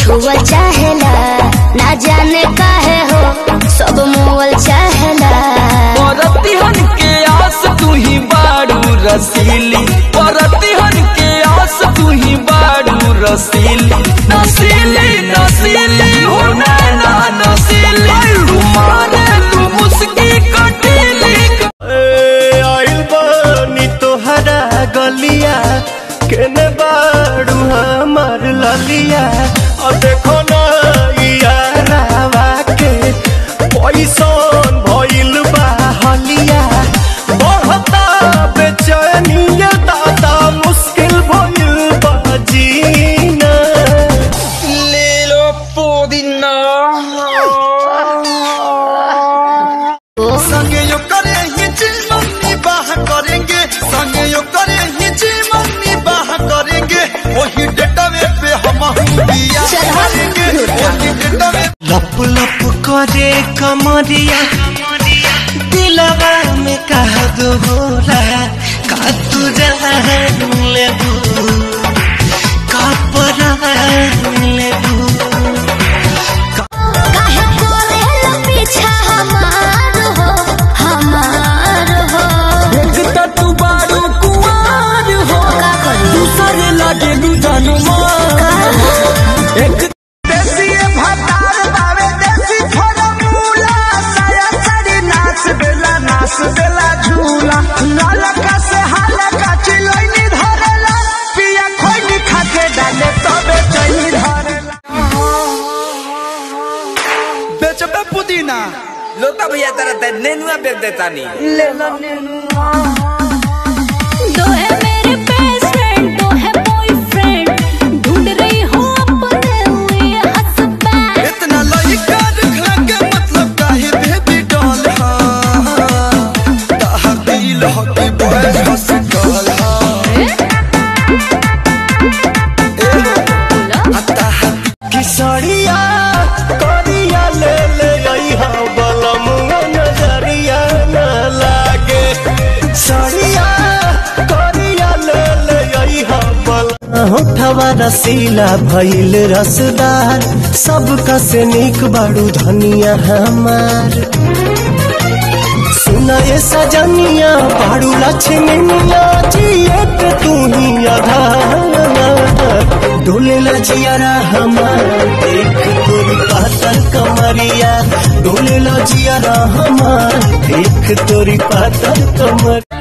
छुआ चाहेला ना जाने काहे हो सब मोवल चाहेला परतिहन के आस तू ही बारू रसीली परतिहन के आस तू ही बारू रसीली नसीली नसीली हो नैना नसीली तुम्हारे तू मुस्की कटीली आइल बानी तोहरा गलिया केने बाड़ू हमार ललिया और देखो ना यारावा के पैसन भइल बा हलिया बढ़ता बेचैनिया दादा मुश्किल भइल बा जीना ले लो पुदीना संगे यो करे ही जीवन बाह करेंगे संगे यो करे ही जीवन बाह करेंगे वही डेटावे पे हम बिया करेंगे वही डेटावे लप लप करे कमरिया दिलवा में कह दो होला का तू जान लेबू का परान लेबू काहे कोरेला पीछा हमार हो हमार हो देखता तू बारू कुआर हो का करी दूसरे लागे लू जानू मार एक देसी भतार बावे देसी फॉर्मूला साया साड़ी नाच बेला नाच बेला झूला नालका से हालका चिलैनी धरेला पिया खोइनी खाके डाले तबे चैनी धरेला बेचबे पुदीना लोता भैया तेरा ते नेनुआ बेच देता नहीं दो है मेरे बेस्ट फ्रेंड दो है बॉयफ्रेंड ढूंढ रही हूँ अपने लिए हस्बैंड इतना लइका दिखला के मतलब काहे बेबी डॉल हाँ ताहा दिल हो के बॉयज हॉस्पिटल हाँ किसरिया करिया ले ले अइहा बलमुआ नजरिया न लागे सरिया करिया ले ले अइहा बल होठवा रसीला भइल रसदार सबका से निक बाड़ू धनिया हमार सुना ये सजनिया बाड़ू लक्ष्मीनिया जिए के तू ही आधार डोले लजियारा हमार देख तोरी पातर कमरिया डोले लजियारा हमार देख तोरी पातर कमर